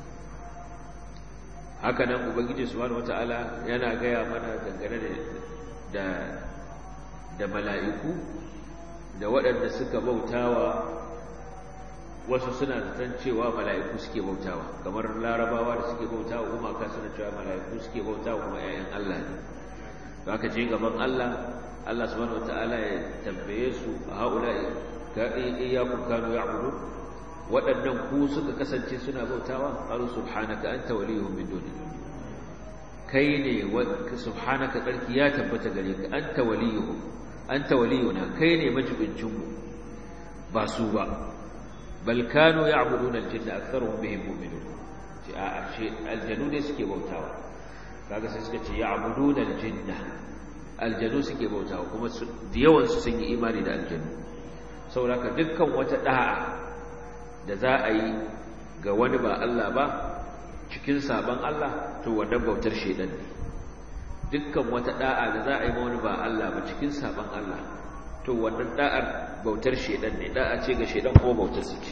haka nan ubangiji subhanahu wataala yana gaya mana dangane da da mala'iku da waɗanda suka bautawa wasu suna zaton cewa mala'iku suke bautawa kamar larabawa da suke bautawa kuma ka suna cewa mala'iku suke bautawa kuma ‘ya'yan Allah ne ba ka je gaban Allah Allah subhanahu wata'ala ya tambaye su a haula ka iyakun kanu ya abudu waɗannan ku suka kasance suna bautawa ƙaru subhanaka an ta waliyun min duni kai ne subhanaka tsarki ya tabbata gare ka an ta waliyun an ta waliyuna kai ne majibincinmu ba su ba bal kanu ya'buduna al-jinna aktharuhum bihim mu'minun ce a ce aljanu ne suke bautawa kaga sai suka ce ya'buduna al-jinna aljanu suke bautawa kuma da yawan su sun yi imani da aljanu saboda dukkan wata da'a da za a yi ga wani ba Allah ba cikin saban Allah to wannan bautar shedan ne dukkan wata da'a da za a yi ma wani ba Allah ba cikin saban Allah to wannan da'ar bautar shedan ne da'a ce ga shedan ko bautar su ce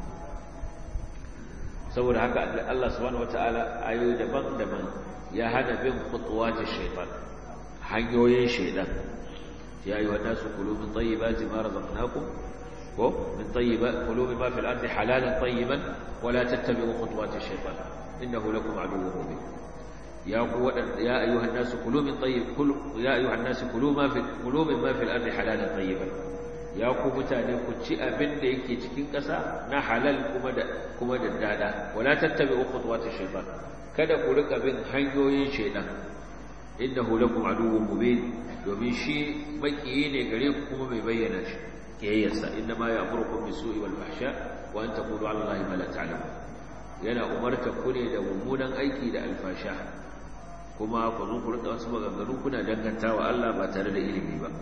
saboda haka Allah subhanahu wataala ayoyi daban-daban ya hana bin khutuwati shaytan hanyoyin shedan ya ayyuha nasu kulu min tayyibati ma razaqnakum ko min tayyibat kulu mimma fil ardi halalan tayyiban wa la tattabi'u khutuwati shaytan innahu lakum aduwwun mubin ya ku ya ayyuha nasu kulu min tayyib kulu ya ayyuha nasu kulu ma fi kulu mimma fil ardi halalan tayyiban ya ku mutane ku ci abin da yake cikin ƙasa na halal kuma da kuma da dada wala tattabi'u khutuwati shaytan kada ku rika bin hanyoyin shaytan innahu lakum aduwwun mubin domin shi makiyi ne gare ku kuma mai bayyana shi kiyayyarsa inna ma ya'murukum bisu'i wal fahsha wa an taqulu 'ala allahi ma la ta'lamun yana umarta ku ne da mummunan aiki da alfasha kuma ku zo ku rika wasu maganganu kuna dangantawa Allah ba tare da ilimi ba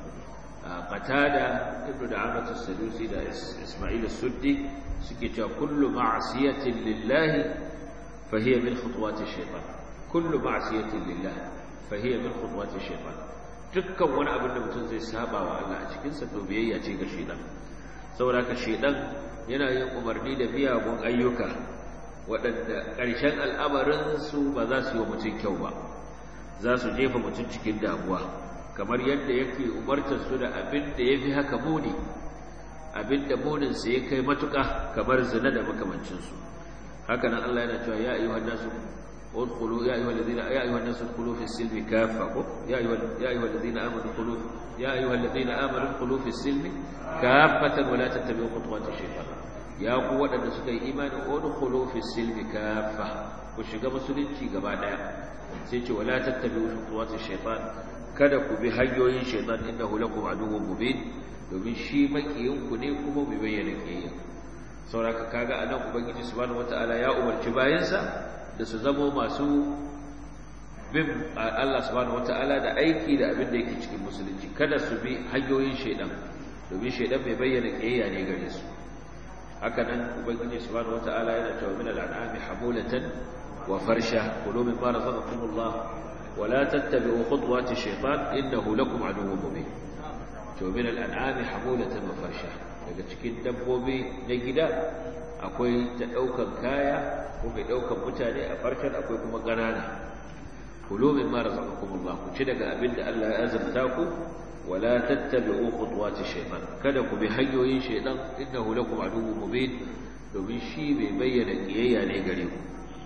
qatada ibnu da'amat as-sadusi da isma'il as-suddi suke cewa kullu ma'siyatin lillahi fa hiya min khutuwati ash-shaytan kullu ma'siyatin lillahi fa hiya min khutuwati ash-shaytan dukkan wani abin da mutum zai saba wa Allah a cikin sa to biyayya ce ga shaytan saboda ka shaytan yana yin umarni da miyagun ayyuka waɗanda ƙarshen al'amarin su ba za su yi wa mutum kyau ba za su jefa mutum cikin damuwa kamar yadda yake umartar su da abin da ya fi haka muni abin da muninsa ya kai matuƙa kamar zina da makamancinsu haka nan Allah yana cewa ya ayyuhan nasu udkhulu ya ayyuhal ladina ya ayyuhan nasu udkhulu fi silmi kaffa ko ya ayyuhal ya ayyuhal ladina amanu udkhulu ya ayyuhal ladina amanu udkhulu fi silmi kaffatan wa la tattabi'u khutuwati shaytan ya ku waɗanda suka yi imani udkhulu fi silmi kaffa ku shiga musulunci gaba daya sai ce wala tattabi'u khutuwati shaytan kada ku bi hanyoyin shaytan innahu lakum aduwwun mubin domin shi makiyinku ne kuma bai bayyana kiyayya sauraka kaga anan ubangiji subhanahu wataala ya umarci bayansa da su zamo masu bin Allah subhanahu wataala da aiki da abin da yake cikin musulunci kada su bi hanyoyin shaytan domin shaytan bai bayyana kiyayya ne gare su haka nan ubangiji subhanahu wataala yana cewa min al'anami hamulatan wa farsha kulu mimma razaqakumullah wa la tattabi'u khutuwati shaytan innahu lakum aduwwun mubin to min al'anami hamulatan wa farsha daga cikin dabbobi na gida akwai ta daukan kaya ko mai daukan mutane a farshen akwai kuma ganana kulu mimma razaqakumullah ku ci daga abin da Allah ya azurta ku ولا تتبعوا خطوات الشيطان kada ku bi hanyoyin shaytan innahu lakum aduwwun mubin domin shi bai bayyana kiyayya ne gare ku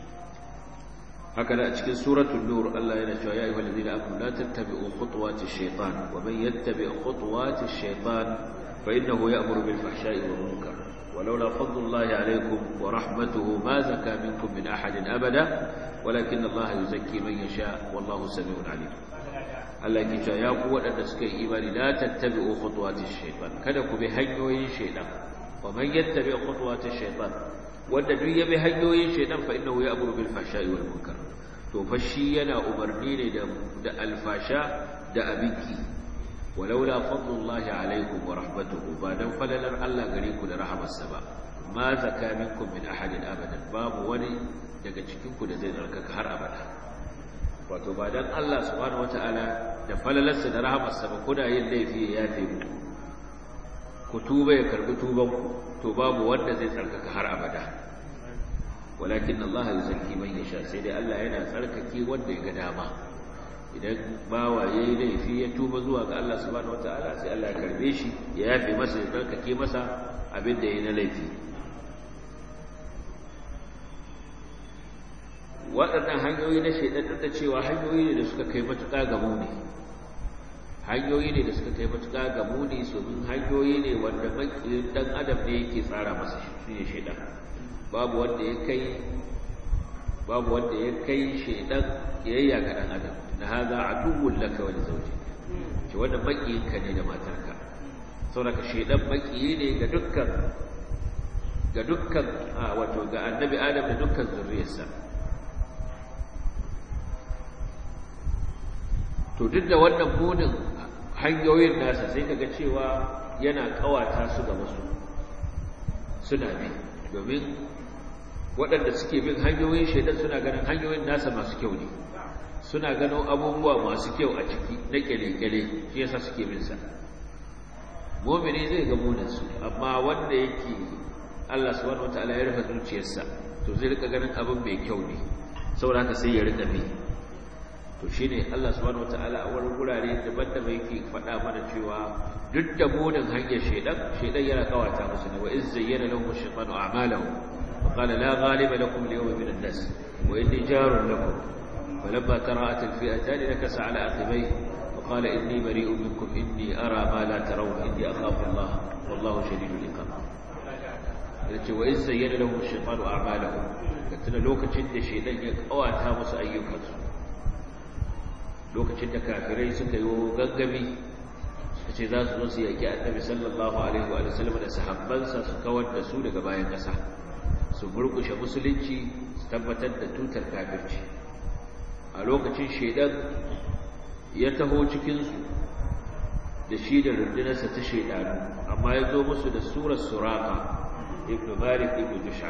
haka da a cikin suratul nur Allah yana cewa ya ayyuhal ladina amanu la tattabi'u khutuwati shaytan wa man yattabi' khutuwati shaytan fa innahu ya'muru bil fahsha'i wal munkar ولولا فضل الله عليكم ورحمته ما زكى منكم من أحد أبدا ولكن الله يزكي من يشاء والله سميع عليم Allah ke cewa ya ku waɗanda suka yi imani la tattabi'u khutuwati shaytan kada ku bi hanyoyin shaytan wa man yattabi' khutuwati shaytan wanda duk ya bi hanyoyin shaytan fa innahu ya'muru bil fahsha'i wal munkar to fa shi yana umarni ne da da alfasha da abinki walaula fadlullahi alaikum wa rahmatuhu ba dan falalar Allah gare ku da rahamarsa ba ma zaka minkum min ahadin abadan babu wani daga cikin ku da zai tsarkaka har abada wato ba dan Allah subhanahu wataala da falalarsa da rahamarsa ba kuna yin laifi ya yafe mu ku tuba ya karbi tuban ku to babu wanda zai tsarkaka har abada walakin Allah yuzakki man yasha sai dai Allah yana tsarkake wanda ya ga dama idan bawa yayi laifi ya tuba zuwa ga Allah subhanahu wataala sai Allah ya karbe shi ya yafe masa ya tsarkake masa abin da yayi na laifi waɗannan hanyoyi na shaidan duk da cewa hanyoyi ne da suka kai matuƙa ga muni hanyoyi ne da suka kai matuƙa ga muni domin hanyoyi ne wanda makiyin dan adam ne yake tsara masa shi ne shaidan babu wanda ya kai babu wanda ya kai shaidan yayya ga dan adam na haza aduwwul laka wa zawji ce wanda makiyin ka ne da matarka saboda shaidan makiyi ne ga dukkan ga dukkan wato ga annabi adam da dukkan zuriyarsa to duk da wannan munin hanyoyin nasa sai kaga cewa yana kawata su ga wasu suna bi domin waɗanda suke bin hanyoyin shaidan suna ganin hanyoyin nasa masu kyau ne suna ganin abubuwa masu kyau a ciki na kyale-kyale shi yasa suke bin sa mu'mini zai ga munin su amma wanda yake Allah subhanahu wataala ya rufe zuciyarsa to zai rika ganin abin mai kyau ne saboda haka sai ya rika bi to shi ne Allah subhanahu wataala a wani gurare daban-daban yake faɗa mana cewa duk da munin hanyar shaidan shaidan yana kawata musu ne wa iz zayyana lahum ash-shaytanu a'malahum wa qala la ghaliba lakum al-yawma min an-nas wa inni jarun lakum falamma tara'at al-fi'atan nakasa ala aqibayhi wa qala inni bari'un minkum inni ara ma la tarawun inni akhafu Allah wallahu shadidul iqab yace wa iz zayyana lahum ash-shaytanu a'malahum tuna lokacin da shaidan ya kawata musu ayyukansu lokacin da kafirai suka yi gangami suka ce za su zo su yaki annabi sallallahu alaihi wa sallam da sahabbansa su kawar da su daga bayan ƙasa su burkushe musulunci su tabbatar da tutar kafirci a lokacin shaidan ya taho cikinsu da shi da rundunarsa ta shaidanu amma ya zo musu da surar suraka ibn malik ibn jusha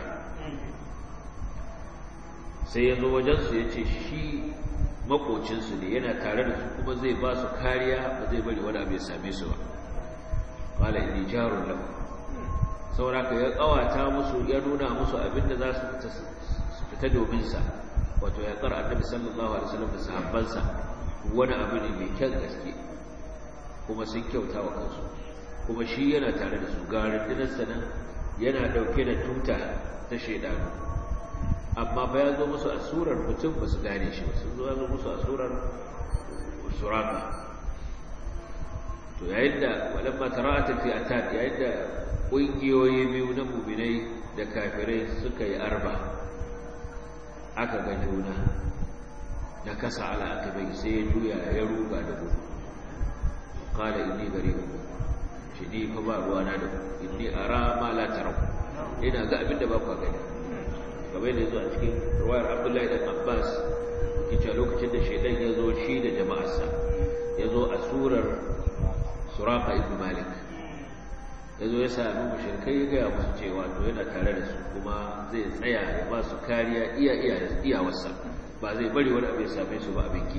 sai ya zo wajensu ya ce shi makocinsu ne yana tare da su kuma zai ba su kariya ba zai bari wani abu ya same su ba qala inni jarun lahu sauraka ya kawata musu ya nuna musu abinda za su fita su fita domin sa wato ya tsara annabi sallallahu alaihi wasallam da sahabbansa wani abu ne mai kyan gaske kuma sun kyauta wa kansu kuma shi yana tare da su ga rundunarsa nan yana dauke da tuta ta shaidanu amma ba ya zo musu a surar mutum ba su gane shi ba sun zo ya zo musu a surar suraka to yayin da walamma tara'atul fi'atan yayin da ƙungiyoyi biyu na mu'minai da kafirai suka yi arba aka ga juna na kasa ala akibai sai ya juya ya ruga da gudu qala inni bari'un shi ni fa ba ruwana da ku inni ara ma la taraw ina ga abin da ba ku gani kamar yadda zuwa cikin ruwayar abdullahi dan abbas kice lokacin da shaidan ya zo shi da jama'arsa ya zo a surar suraka ibn malik ya zo ya sami mushrikai ya gaya musu cewa to yana tare da su kuma zai tsaya ya ba su kariya iya iya iyawarsa ba zai bari wani abu ya same su ba abin ki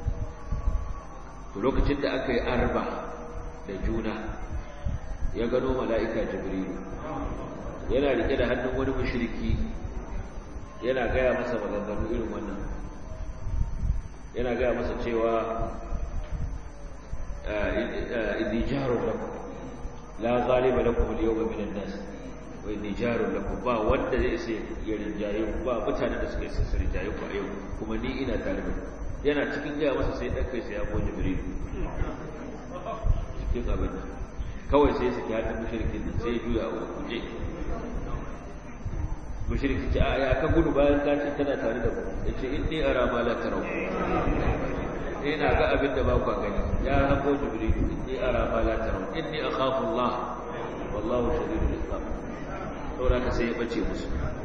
to lokacin da aka yi arba da juna ya gano mala'ika jibrilu yana rike da hannun wani mushriki yana gaya masa maganganu irin wannan yana gaya masa cewa idhi jarun lakum la ghaliba lakum al-yawma min an-nas wa idhi jarun lakum ba wanda zai sai ya rinjaye ku ba mutanen da suka isa su rinjaye ku a yau kuma ni ina tare da ku yana cikin gaya masa sai dan kai sai ya goje jibril cikin abin kawai sai su ta mushrikin nan sai juya a kuje mushriki ce a ya ka gudu bayan ka ce tana tare da ku yace inni ara ma la tarau ina ga abin da ba ku gani ya hako jibril inni ara ma la tarau inni akhafu allah wallahu shadidul iqab saboda ka sai ya bace musu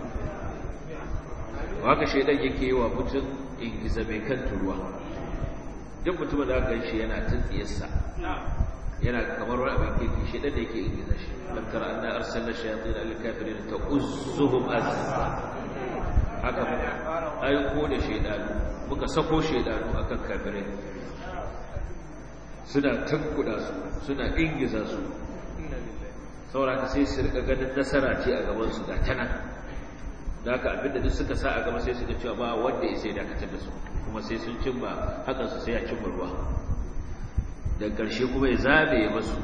haka shedan yake yi wa mutum in giza mai kan turuwa duk mutumin da aka shi yana tuntsiyarsa yana kamar wani abin kirki shi da yake ingiza shi lam tara anna arsalna shayatin al kafirin ta'uzzuhum azza haka muka aiko da shaydanu muka sako shaydanu akan kafirai suna tankuda su suna ingiza su sauraka sai su rika ganin nasara ce a gaban su da tana da haka abinda duk suka sa a gaba sai su ga cewa ba wanda ya sai dakatar da su kuma sai sun cimma hakan su sai ya cimma ruwa da ƙarshe kuma ya zabe masu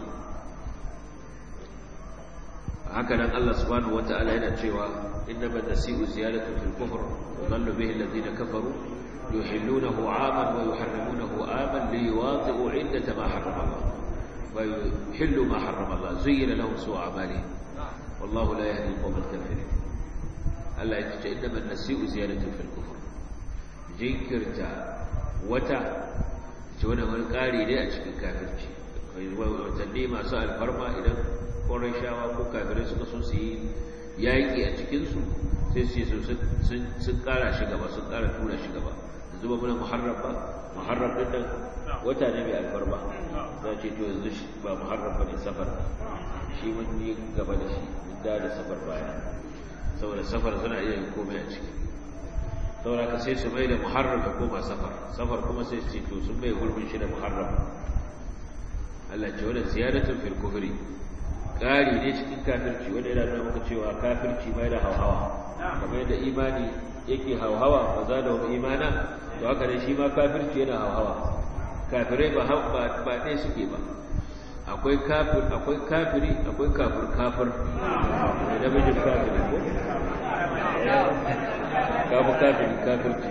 haka nan Allah subhanahu wata'ala yana cewa innama nasi'u ziyadatu fil kufr wa dhallu bihi alladhina kafaru yuhillunahu 'aman wa yuharrimunahu 'aman liwati'u 'iddata ma harrama Allah wa yuhillu ma harrama Allah zuyyina lahum su'u 'amalihim wallahu la yahdi al-qawma al-kafirin Allah ya ce innama nasi'u ziyadatu fil kufr jinkirta wata ce wani wani ƙari ne a cikin kafirci watanni masu alfarma idan ƙwarar shawa ko kafirai suka so su yi yaƙi a cikinsu sai su yi sun ƙara shi gaba sun ƙara tura shi gaba da zuba muna muharram ba muharram ɗin nan wata ne mai alfarma za ce to yanzu ba muharram ba ne safar shi mun yi gaba da shi mun da da safar baya saboda safar suna iya yin komai a ciki saboda ka sai su mai da muharram ya koma safar safar kuma sai su ce to sun mai gurbin shi da muharram Allah ce wannan ziyaratun fil kufri ƙari ne cikin kafirci wanda yana nuna maka cewa kafirci mai da hauhawa kamar yadda imani yake hauhawa ba za da wani imana to haka ne shi ma kafirci yana hauhawa kafirai ba ba ba ɗaya suke ba akwai kafir akwai kafiri akwai kafir kafir da namijin kafiri ko kafu kafiri kafirci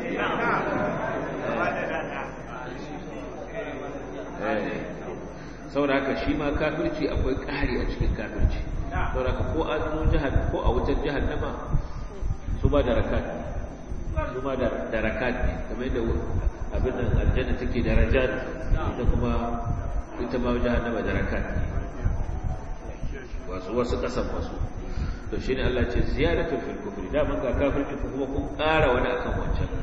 saboda haka shi ma kafirci akwai ƙari a cikin kafirci saboda haka ko a zo jihar ko a wutar jihannama su ba da rakat su ma da rakat ne kamar yadda abin da aljanna take darajat ita kuma ita ma jihannama da rakat ne wasu wasu kasan wasu to shi ne Allah ce ziyaratun fil kufri da mun ga kafirci kuma kun ƙara wani akan wancan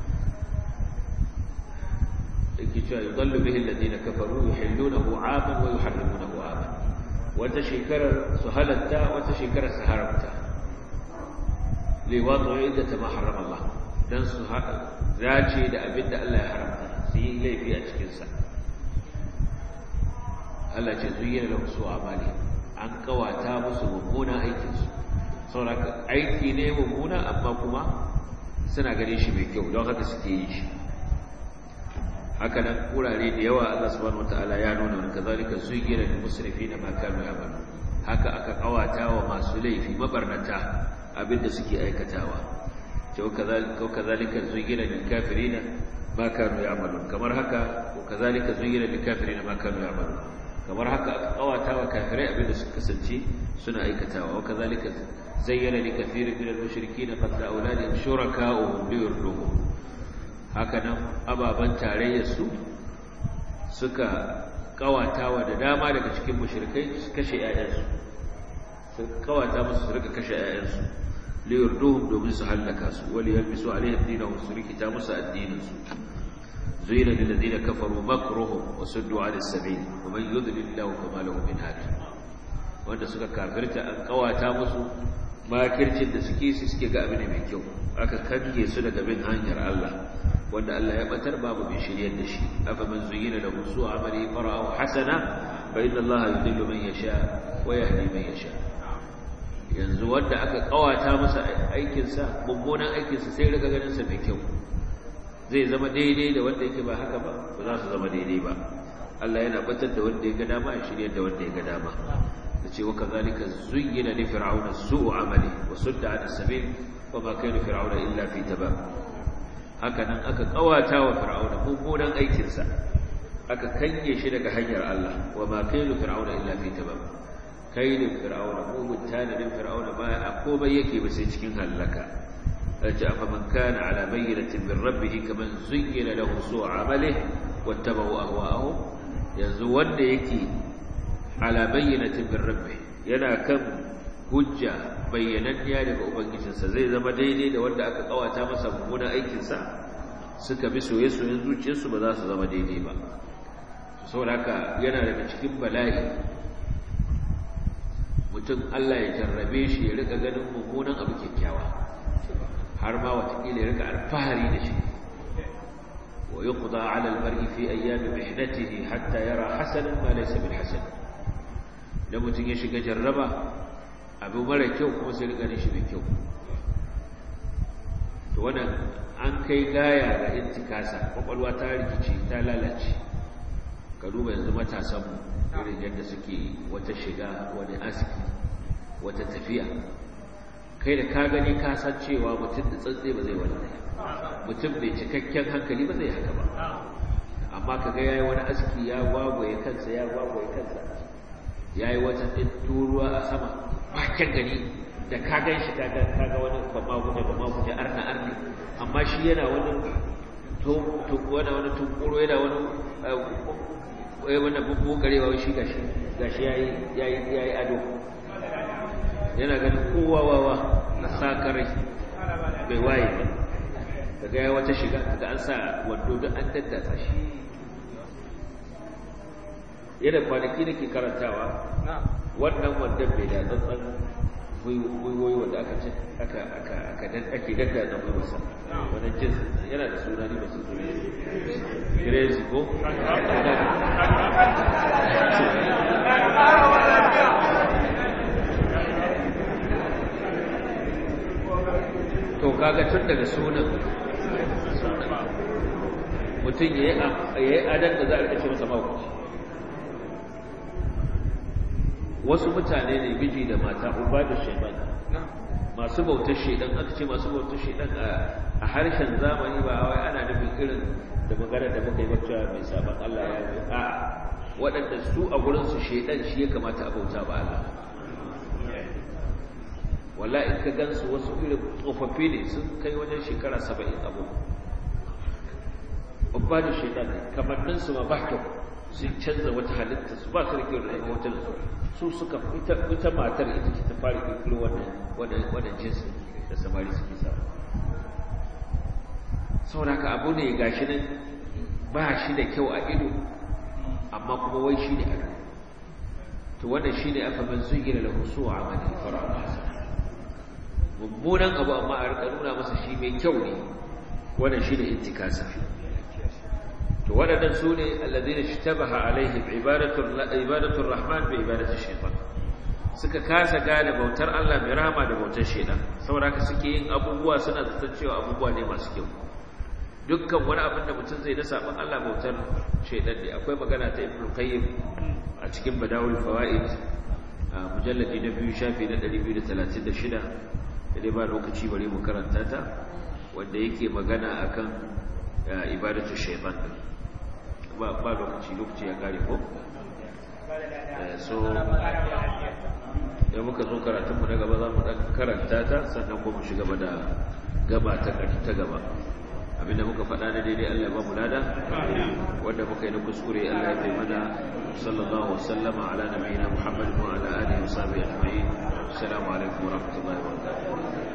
yake cewa yudallu bihi alladhina kafaru yuhillunahu 'aman wa yuharrimunahu 'aman wata shekarar su halatta wata shekarar su haramta li wadu iddata ma harrama Allah dan su dace da abin da Allah ya haramta su yi laifi a cikin sa Allah ce zuyyana lahum su amali an kawata musu mummunan aikin su saboda aiki ne mummuna amma kuma suna gane shi mai kyau don haka suke yi shi haka nan kurare da yawa Allah subhanahu wataala ya nuna wani kazalika zuyyina lil musrifina ma kanu ya'malu haka aka kawata wa masu laifi mabarnata abinda suke aikatawa to kazalika kazalika zuyyina lil kafirina ma kanu ya'malu kamar haka kazalika zuyyina lil kafirina ma kanu ya'malu kamar haka aka kawata wa kafirai abinda suka kasance suna aikatawa wa kazalika zayyana li kathirin min al-mushrikeena qatla awladihim shuraka'uhum liyurduhum haka nan ababen tarayyarsu suka kawatawa da dama daga cikin mushrikai su kashe ‘ya'yansu su kawata musu su rika kashe ‘ya'yansu liyar duhun domin su hallaka su wali yalbi su alaihim dina su rikita musu addininsu zuina lillazina kafaru makruhum wa suddu ala sabil wa man yudlil lahu fama lahu min hadi wanda suka kafirta an kawata musu makircin da suke su suke ga abin mai kyau aka kange su daga bin hanyar Allah wanda Allah ya batar babu bin shiryar da shi afa man zuyina lahu su'u amali fara'ahu hasana fa inna Allah yudillu man yasha wa yahdi man yasha yanzu wanda aka kawata masa aikin sa mummunan aikin sa sai riga ganin sa mai kyau zai zama daidai da wanda yake ba haka ba ba za su zama daidai ba Allah yana batar da wanda ya ga dama ya shiryar da wanda ya ga dama yace wa kazalika zuyyina li fir'auna su'u amali wa sudda 'an as-sabil wa ma kana fir'auna illa fi tabab haka nan aka kawata wa fir'auna mummunan aikinsa aka kange shi daga hanyar Allah wa ma kailu fir'auna illa fi tabab kailin fir'auna mugun tanadin fir'auna ba a komai yake ba sai cikin halaka aja fa man kana ala bayyinatin min rabbih kaman zuyyina lahu su'u amalihi wattaba'u ahwa'ahum yanzu wanda yake ala bayyinatin min rabbih yana kan hujja bayyananniya daga ubangijinsa zai zama daidai da wanda aka kawata masa mummunan aikinsa suka bi soye-soyen zuciyarsu ba za su zama daidai ba saboda haka yana daga cikin bala'i mutum Allah ya jarrabe shi ya rika ganin mummunan abu kyakkyawa har ma watakila ya rika alfahari da shi wa yuqda ala al-mar'i fi ayyam mihnatihi hatta yara hasanan ma laysa bil hasan da mutum ya shiga jarraba abu mara kyau kuma sai rika ganin shi mai kyau to wannan an kai gaya ga intikasa kwakwalwa ta rikici ta lalace ka duba yanzu matasanmu irin yadda suke wata shiga wani aski wata tafiya kai da ka gani ka san cewa mutum da tsantsi ba zai wani mutum bai cikakken hankali ba zai haka ba amma ka ga yayi wani aski ya gwagwaye kansa ya gwagwaye kansa yayi wata ɗin turuwa a sama bakin gani da ka gan shi ka ga wani bama guje bama guje arna arni amma shi yana wani wani wani tunkuro yana wani wai wannan bubu karewa shi gashi gashi yayi yayi yayi ado yana ganin kowa wawa na sakarai bai waye ba daga ya wata shiga daga an sa wando da an daddatsa shi yana kwanaki nake karantawa wannan wandon bai da tsantsan gwiwoyi wanda aka ce aka aka aka ake daddatsa gwiwarsa wannan jins yana da suna ne ba su zuri crazy ko to kaga tun daga sunan mutum ya yi adan da za a rikace masa mawukaci wasu mutane ne miji da mata uba da shaiban masu bautar shaidan aka ce masu bautar shaidan a harshen zamani ba wai ana nufin irin da magana da muka yi bacci mai sabon Allah ya yi a waɗanda su a gurinsu shaidan shi ya kamata a bauta ba Allah walla in ka gansu wasu irin tsofaffi ne sun kai wajen shekara saba'in abu babba da shaidan ne kamanninsu ma ba kyau sun canza wata halitta su ba su da kyau da ɗaya wata su su suka ita matar ita ce ta fara kirkiro wannan jinsin da samari suke samu saboda haka abu ne ga shi nan ba shi da kyau a ido amma kuma wai shi ne ado to wannan shi ne aka man zugira da husu a amali fara mummunan abu amma a rika nuna masa shi mai kyau ne wannan shi ne intikasa to waɗannan su ne allazina shtabaha alaihim ibadatul rahman bi ibadatul shaytan suka kasa gane bautar Allah mai rahama da bautar shaytan saboda haka suke yin abubuwa suna zaton cewa abubuwa ne masu kyau dukkan wani abin da mutum zai na saban Allah bautar shaytan ne akwai magana ta Ibn Qayyim a cikin Badawul Fawaid a mujalladi na biyu shafi na 236 da dai ba lokaci bari mu karanta ta wanda yake magana akan ibadatul shaytan ba ba lokaci lokaci ya kare ko so da muka zo karatun mu na gaba za mu dan karanta ta sannan kuma shiga gaba da gaba ta ta gaba abinda muka faɗa na daidai Allah ba mu lada wanda muka yi na kuskure Allah ya bai mana sallallahu wasallama ala nabiyina Muhammad wa ala alihi wa sahbihi ajma'in assalamu alaikum wa rahmatullahi wa barakatuh